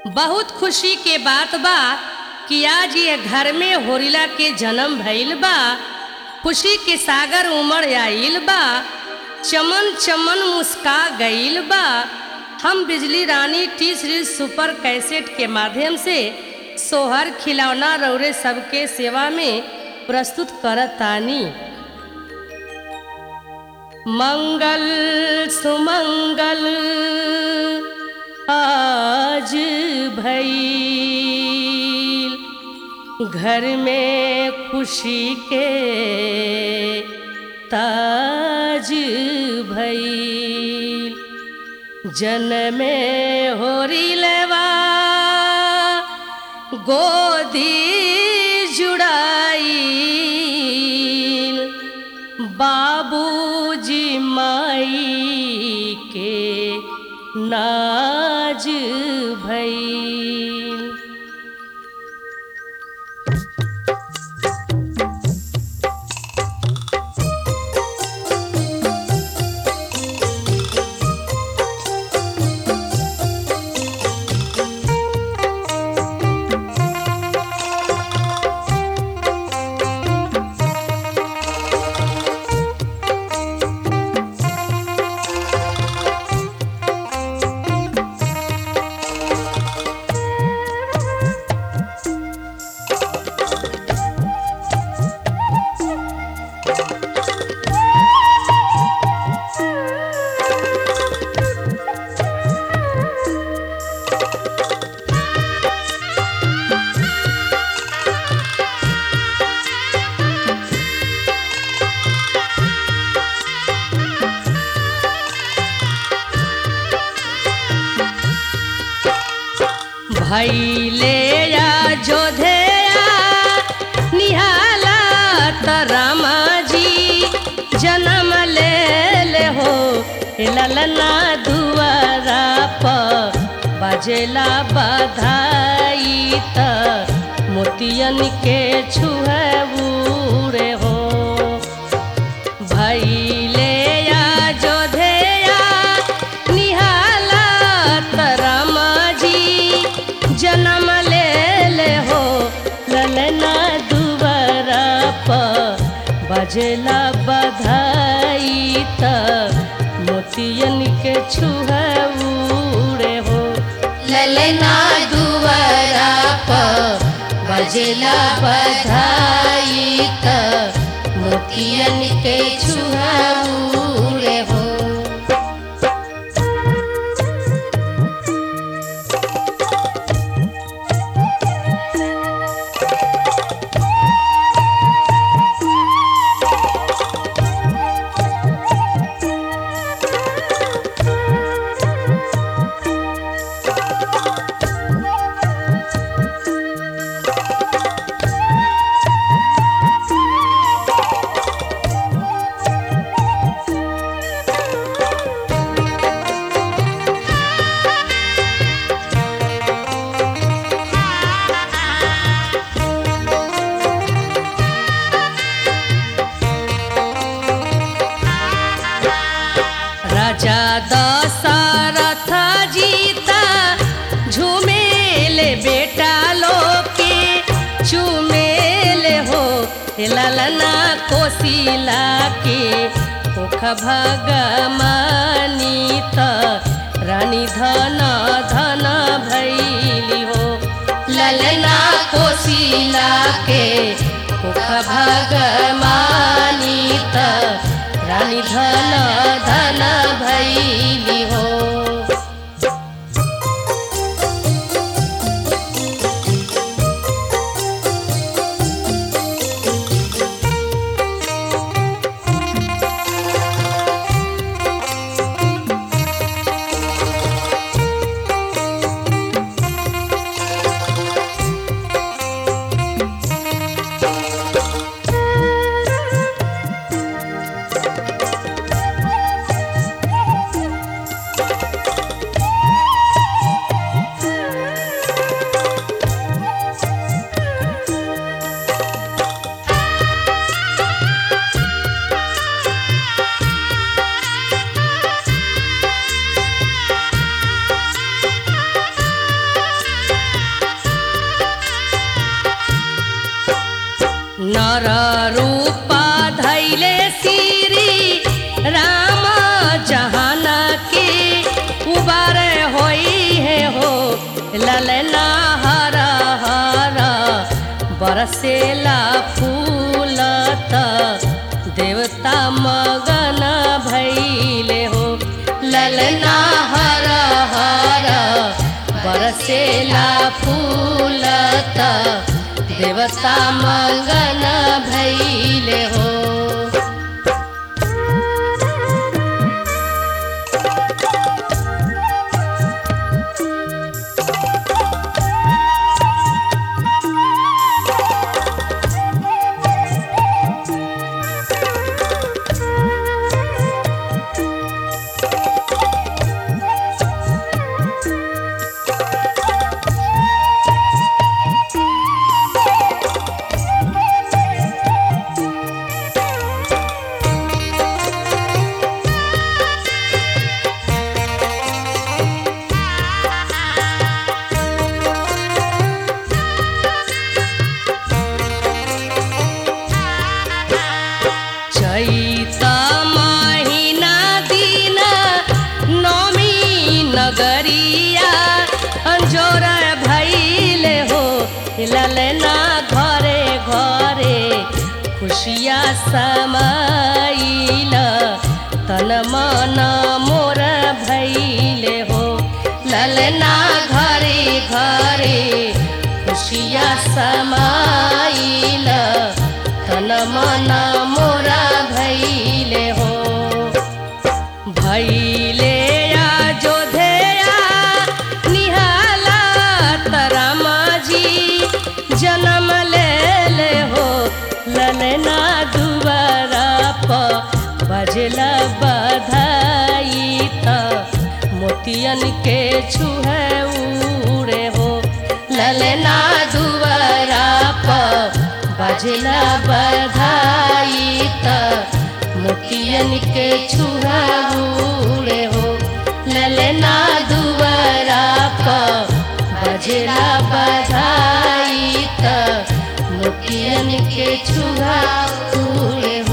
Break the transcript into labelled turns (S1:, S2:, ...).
S1: बहुत खुशी के बात बा कि आज ये घर में होरिला के जन्म भइल बा खुशी के सागर उमड़ आइल बा चमन चमन मुस्का गइल बा हम बिजली रानी टी सीरीज सुपर कैसेट के माध्यम से सोहर खिलौना रौरे सबके सेवा में प्रस्तुत करतानी मंगल सुमंगल आज भई घर में खुशी के ताज भई जनमे होरी लेवा गोदी जुड़ाई बाबूजी माई के नाज भई भैले या जोधेया निहाला तरामा जी जन्म ले ले हो ए ललना दुआरा प बजेला बधाई त मोतियन के छुहबूरे हो भैले या जोधेया निहाला तरामा जी जन्म ले ले हो ललना दुबारा प बजेला बधाई त मोतियन के छुहूरे हो
S2: ललना दुवरा प बजेला बधाई त मोतियन के छुहाऊरे हो
S1: राजा दशरथ जीता झूमेले बेटा लोके चुमेले हो हे ललना कोशिला के मुख भगमानी त रानी धन धन भैली हो
S2: ललना कोशिला के
S1: मुख भगमानी त रानी धन धन भैली हो नर रूपा धैले श्री राम जहान के उबार होई है हो ललना हर हर बरसेला फूलत देवता मगन भैले हो
S2: ललना हर हर
S1: बरसेला फूलत देवता मगन भैले हो चैत महिना दिन नमी नगरिया अंजोर भैले हो ललना घरे घरे खुशिया समाइल तन मन मोर भैले हो ललना घरे घरे खुशिया समाइल तन मन मोरा भैले हो भैले जोधेया निहाला तरामा जी जन्म ले ले हो ललना दुबारा प बजला बधाई त मोतियन के छुहे उड़े हो ललना दुबारा प बजला बधाई त मोतियन के छुहा उड़े हो ललना दुबारा प बजला बधाई त मोतियन के छुहा उड़े